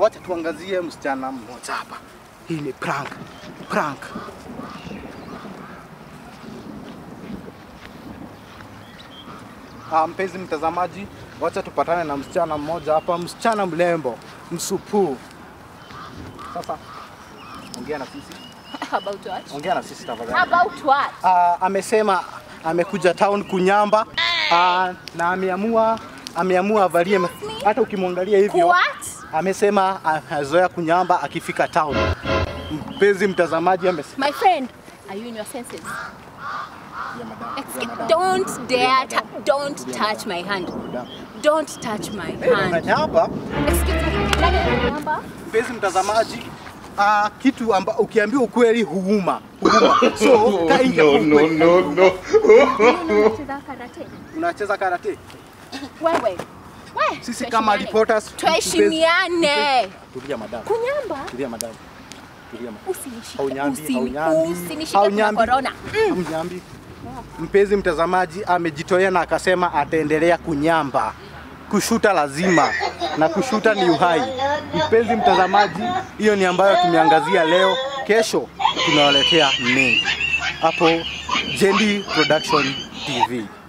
wacha tuangazie msichana mmoja hapa. Hii ni prank. Prank. Ah, mpenzi mtazamaji, wacha tupatane na msichana mmoja hapa, msichana mrembo, msupuu. Sasa ongea na sisi, About what? ongea na sisi tafadhali. About what? Ah, amesema amekuja town kunyamba ah, na ameamua ameamua avalie ma- hata ukimwangalia hivyo What? amesema azoea kunyamba akifika town. Mpenzi mtazamaji amesema My friend, are you in your senses? Excuse, don't dare, ta- don't touch my hand. Don't touch my hand. Unanyamba Excuse me, nani ananiamba? mpenzi mtazamaji ah, kitu amba, ukiambiwa ukweli huuma huuma. So kaa nje kwa no, ukweli. no, no. Unacheza karate? Unacheza karate? Wewe. We, Sisi kama tuheshimiane. reporters Tuheshimiane. Tulia madam. Kunyamba? Tulia madam. Tulia madam. Usinishike. Haunyambi, usini- haunyambi, Usinishike kuna haunyambi. corona. Mnyambi. Mpenzi mtazamaji amejitolea na akasema ataendelea kunyamba. Kushuta lazima na kushuta ni uhai. Mpenzi mtazamaji, hiyo ni ambayo tumeangazia leo. Kesho tunawaletea mengi hapo Jendi Production TV.